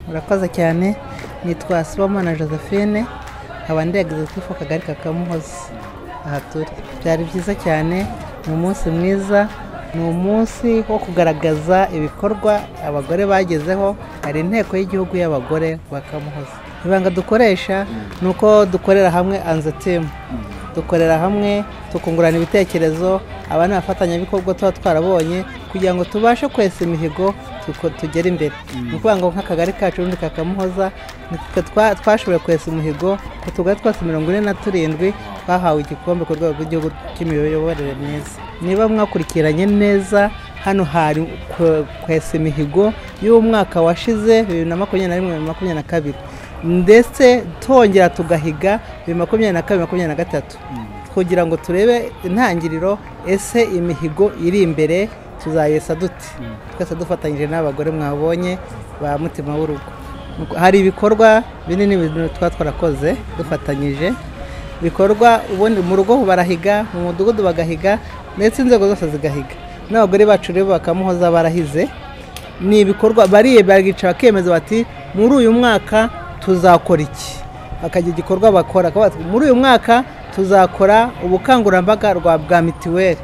murakoze cyane nitwa sibomana josephine nkaba ndihagaze kuri fo kagari ka kamuhozi aha turi byari byiza cyane ni umunsi mwiza ni umunsi wo kugaragaza ibikorwa abagore bagezeho hari inteko y'igihugu y'abagore ba kamuhoza ibanga dukoresha ni uko dukorera hamwe anzetimu dukorera hamwe tukungurana ibitekerezo aba ni abafatanyabikorwa tuba twarabonye kugira ngo tubashe kwesa imihigo tuko- tugere imbere ni ukuvuga ngo nk'akagari kacu ubundi ka kamuhoza nitwe twa- twashoboye kwesa umuhigo ku tugari twose mirongo ine na turindwi twahawe igikombe ku rwego rw'igihugu cy'imiyoborere myiza niba mwakurikiranye neza hano hari kwe- kwesa imihigo y'umwaka washize bibiri na makumyabiri na rimwe bibiri na makumyabiri na kabiri ndetse twongera tugahiga bibiri na makumyabiri na kabiri makumyabiri na gatatu kugira ngo turebe intangiriro ese imihigo iri imbere tuzayesa dute twese dufatanyije n'abagore mwabonye ba mutima w'urugo Nuko hari ibikorwa binini binini tuba twarakoze dufatanyije bikorwa ubundi mu rugo barahiga mu mudugudu bagahiga ndetse inzego zose zigahiga n'abagore bacu rero bakamuhoza barahize ni ibikorwa bariye barica bakemeza bati muri uyu mwaka tuzakora iki bakagira igikorwa bakora Bakavuga bati, muri uyu mwaka tuzakora ubukangurambaga rwa bwa mituweli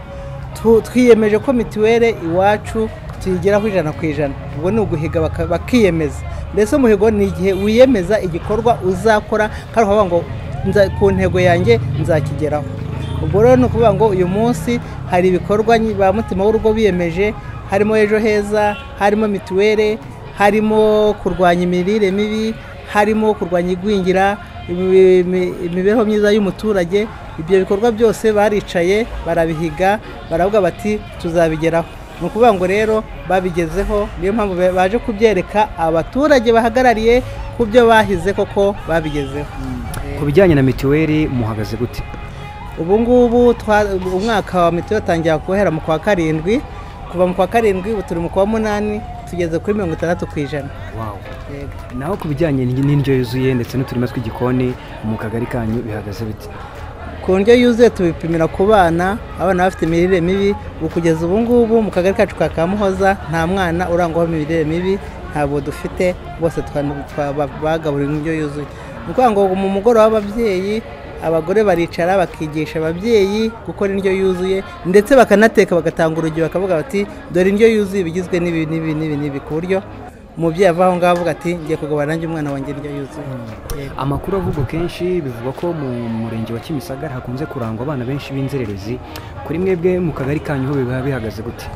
Tu- twiyemeje ko mituweli iwacu tuyigeraho ijana ku ijana ubwo ni uguhiga baka- bakiyemeza mbese umuhigo ni igihe wiyemeza igikorwa uzakora kandi ukavuga ngo "Nza- ku ntego yanjye nzakigeraho ubwo rero ni ukuvuga ngo uyu munsi hari ibikorwa nyi- ba mutima w'urugo biyemeje harimo ejo heza harimo mituweli harimo kurwanya imirire mibi harimo kurwanya igwingira imi- imi- imibereho myiza y'umuturage ibyo bikorwa byose baricaye barabihiga baravuga bati tuzabigeraho ni ukuvuga ngo rero babigezeho niyo mpamvu ba- baje kubyereka abaturage bahagarariye ku byo bahize koko babigezeho ku bijyanye na mituweli muhagaze gute ubu ngubu twa- umwaka wa mituweli utangira guhera mu kwa karindwi kuva mu kwa karindwi ubu turi mu kwa munani tugeze kuri mirongo itandatu ku ijana Yego. naho ku bijyanye n'indyo yuzuye ndetse n'uturima tw'igikoni mu kagari kanyu bihagaze bite ku ndyo yuzuye tubipimira ku bana abana bafite imirire mibi ubu kugeza ubu ngubu mu kagari kacu ka kamuhoza nta mwana urangwaho imirire mibi ntabwo dufite bose twa- twa- ba- bagaburiwe indyo yuzuye ni ukuvuga ngo mu mugoroba w'ababyeyi abagore baricara bakigisha ababyeyi gukora indyo yuzuye ndetse bakanateka bagatanga urugero bakavuga bati dore indyo yuzuye ibigizwe n'ibi n'ibi n'ibi n'ibi ku buryo umubyeyi ava aho ngaho avuga ati ngiye kugabana nanjye umwana wanjye indyo yuzuye Yego. amakuru avugwa kenshi bivugwa ko mu murenge wa kimisagara hakunze kurangwa abana benshi b'inzererezi kuri mwebwe mu kagari kanyu ho biba bihagaze gute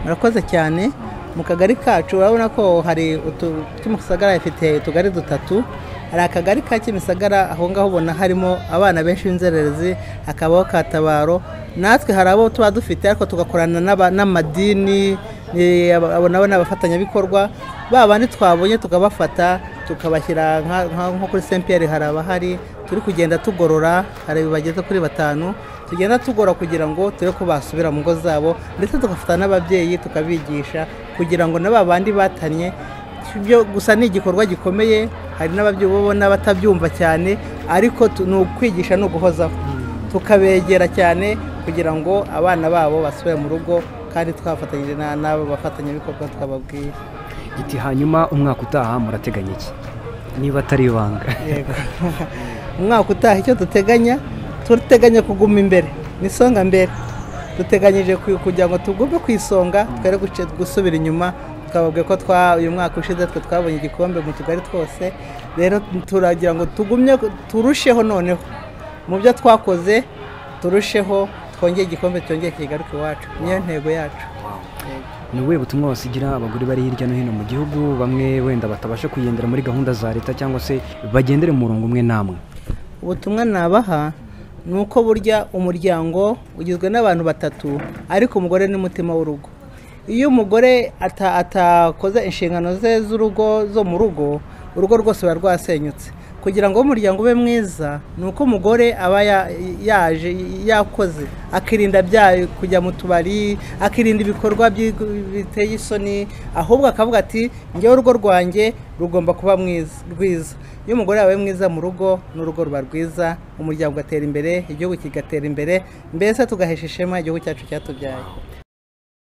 murakoze cyane mu kagari kacu urabona ko hari utu- kimisagara ifite utugari dutatu hari akagari ka kimisagara aho ngaho ubona harimo abana benshi b'inzererezi hakabaho katabaro natwe hari abo tuba dufite ariko tugakorana n'aba- n'amadini eh, aba- abo nabo ni abafatanyabikorwa ba bandi twabonye tukabafata tukabashyira nka- nka- nko kuri saint pierre hari abahari turi kugenda tugorora hari bageze kuri batanu tugenda tugora kugira ngo turebe ko basubira mu ngo zabo ndetse tugafata n'ababyeyi tukabigisha kugira ngo na ba bandi batanye byo gusa ni igikorwa gikomeye hari n'ababyeyi uba ubona batabyumva cyane ariko tu- ni ukwigisha ni uguhozaho tukabegera cyane kugira ngo abana babo basubire mu rugo kandi twafatanyije na- n'abo bafatanyabikorwa twababwiye giti hanyuma umwaka utaha murateganya iki niba atari ibanga Yego. umwaka utaha icyo duteganya turateganya kuguma imbere ni isonga mbere duteganyije ku- kugira ngo tugume ku isonga twere guce- gusubira inyuma twababwiye ko twa uyu mwaka ushize twe twabonye igikombe mu tugari twose rero turagira ngo tugumye turusheho noneho mu byo twakoze turusheho twongere igikombe cyongere kigaruke iwacu niyo ntego yacu ni ubuhe butumwa wasigira abagore bari hirya no hino mu gihugu bamwe wenda batabasha kugendera muri gahunda za leta cyangwa se bagendere mu murongo umwe namwe ubutumwa nabaha ni uko burya umuryango ugizwe n'abantu batatu ariko umugore ni umutima w'urugo iyo umugore ata- atakoze inshingano ze z'urugo zo mu rugo urugo rwose ruba rwasenyutse kugira ngo umuryango ube mwiza ni uko umugore aba ya- yaje yakoze akirinda bya kujya mu tubari akirinda ibikorwa byi- biteye isoni ahubwo akavuga ati njyewe urugo rwanjye rugomba kuba mwiza- rwiza iyo umugore yabaye mwiza mu rugo n'urugo ruba rwiza umuryango ugatera imbere igihugu kigatera imbere mbese tugahesha ishema igihugu cyacu cyatubyaye